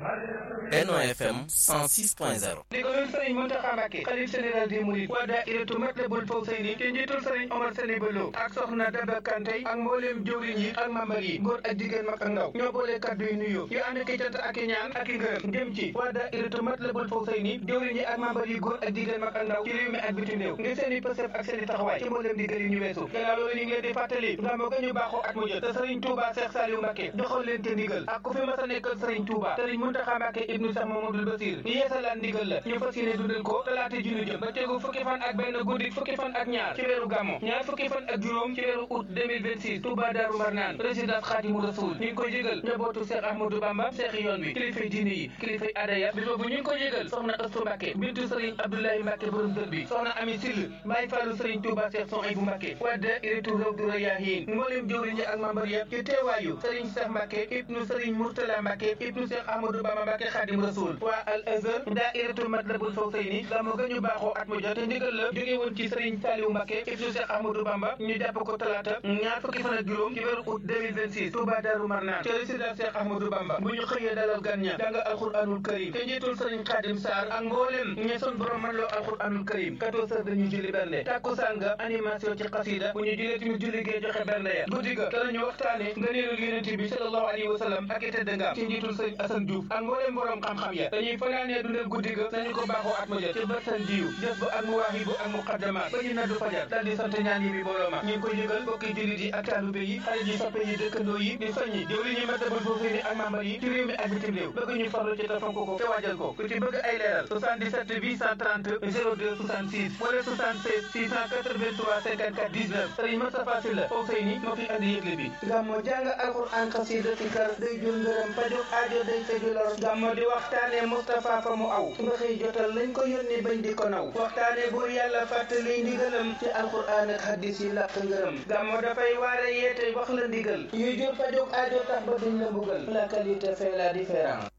Benno FM 106.0 ndigalul sëriñ Mountakha Mbacké xalif général des mourides waa daayiratu Matlabul Fawzayni te njiitul sëriñ Omar Sene Bello ak soxna Daba Kanté ak mbooleem jëwriñ yi ak mambar yi góor ak jigéen mag ak ndaw ñoo boole kaddu yu nuyoo yu ànd ki cant ak i ñaan ak i ngërëm jëm ci waa daayiratu Matlabul Fawzayni jëwriñ yi ak mambar yi góor ak jigéen mag ak ndaw ci réew mi ak bitim réew ngir seen i pësëf ak seen i taxawaay ci mbooleem digal yi ñu weesu gannaaw loolu ñu ngi leen di fàttali gàmmu ga ñu baaxoo at mu jot te sëriñ Touba Cheikh Saliou Mbacké joxoon leen te ndigal ak ku fi mas a nekkal sëriñ Touba sëriñ Mountakha Mbacké ibnu Cheikh Mamadou Bassir ñu yeesalaan ndigal la ñu fas yéene dundal ko talaata ji ñu jëm ba tegu fukki fan ak benn guddi fukki fan ak ñaar ci weeru gàmmo ñaar fukki fan ak juróom ci weeru août 2026 Touba Darou Marnane résidence Khadimou Rassoul ñu ngi koy jégal njabootu Cheikh Ahmadou Bamba Cheikh yoon bi kilifay diine yi kilifay adaya bi boobu ñu ngi koy jégal soxna Astou Mbacké bintu Serigne Abdoulaye Mbacké borom dër bi soxna Ami Sill Baye Fallou Serigne Touba Cheikh son ay bu Mbacké wadda iritu rawdu rayahin mboolem jëwriñ yi ak membre yëpp ci teewaayu Serigne Cheikh Mbacké ibnu Serigne Mourtala Mbacké ibnu Cheikh Ahmadou Bamba Mbacké Khadimou Rassoul waa Al Azhar daayiratu Matlabul Fawzayni gàmmu ga ñu baaxoo at mu jot te ndigal la jóge woon ci Serigne Saliou Mbacké ibnu Cheikh Ahmadou Bamba ñu jàpp ko talaata ñaar fukki fan ak juróom ci weeru août 2026 Touba Darou Marnane ci résidence Cheikh Ahmadou Bamba bu ñu xëyee dalal gan ña jàng alxuraanul karim te njiitul Serigne Khadim Sarr ak mboolem ñe son borom man loo alxuraanul karim 14 heures dañuy julli bernde takkusaan ga animation ci xasida bu ñu jullee tamit julli gee joxe bernde ya guddi ga danañu waxtaane ngëneelul yonent bi sallallahu alayhi wa sallam ak i tedd nga ci njiitul Serigne Assane Diouf ak mboolem borom xam-xam ya dañuy fanaanee dundal guddi ga nañu ko baaxoo at ma jot ci bërsan jiw def ba ak muwaahibu ak muqaddamaat ba ñu naddu fajar daal di sant ñaan yi bi booloo ma ñu ngi koy yëgal bokki jullit yi ak taalube yi xarit yi soppe yi dëkkandoo yi di soññi jëwri ñi Matlabul Fawzayni ak membre yi ci réew mi ak bitim réew bëgg ñu farlu ci te fonk ko te waajal ko ku ci bëgg ay leeral 77 830 02 66 wala 76 683 54 19 Serigne Moustapha Sylla Fawzayni moo fi andi yëgle bi gàmmo jàng alxuraan xasida ci kar day jur ngërëm pajuk aajo day faju lor gàmmo di waxtaane Moustapha fa mu aw ba xëy jotal lañ ko yónni bañ di ko naw waxtaane buur yàlla fàttali ndigalam ci alxuraan ak hadis yi làq ngërëm gàmmo dafay waare yeete wax la ndigal yuy jur pajuk aajo tax ba duñ la mbugal la qualité fait la différence